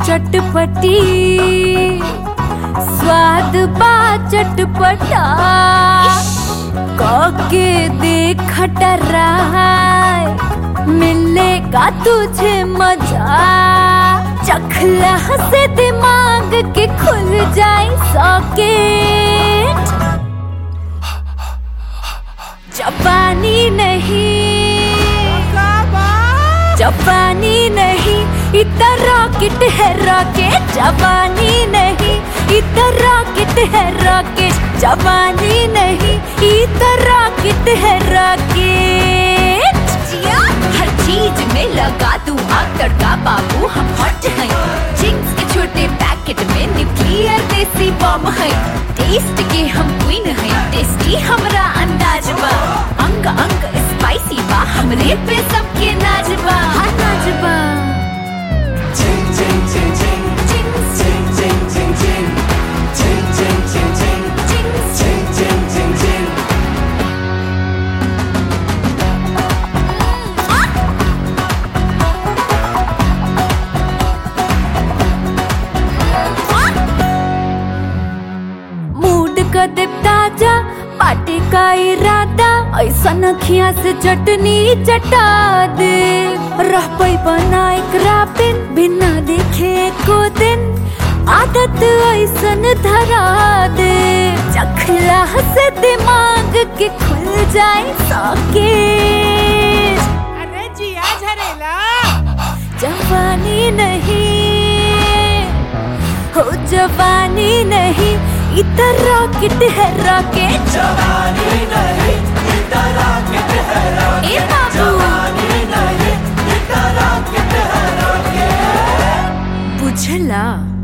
चटपटी स्वाद बा चटपटा के देख टराय मिलेगा तुझे मजा चखला से दिमाग के खुल जाए सॉकेट जापानी नहीं जापानी नहीं इतना रॉकेट है रॉकेट जापानी नहीं इतना रॉकेट है रॉकेट जापानी नहीं इतना रॉकेट है रॉकेट हर चीज में लगा तू आग तड़का बाबू हम हॉट हैं चिंग्स के छोटे पैकेट में न्यूक्लियर देसी बॉम्ब है टेस्ट के हम क्वीन हैं टेस्टी हमरा अंदाज बा अंग अंग स्पाइसी बा हमरे पे सबके नाज बा हाँ नाजबा मूड का दे ताजा पार्टी का इरादा ऐसा नखिया से चटनी चटा दे रह पई बनाए क्रापिन बिना देखे को दिन आदत ऐसन धरा दे चखला से दिमाग के खुल जाए सॉकेट अरे जिया झरेला जवानी नहीं हो जवानी नहीं इधर रॉकेट है रॉकेट ए बाबू बुझला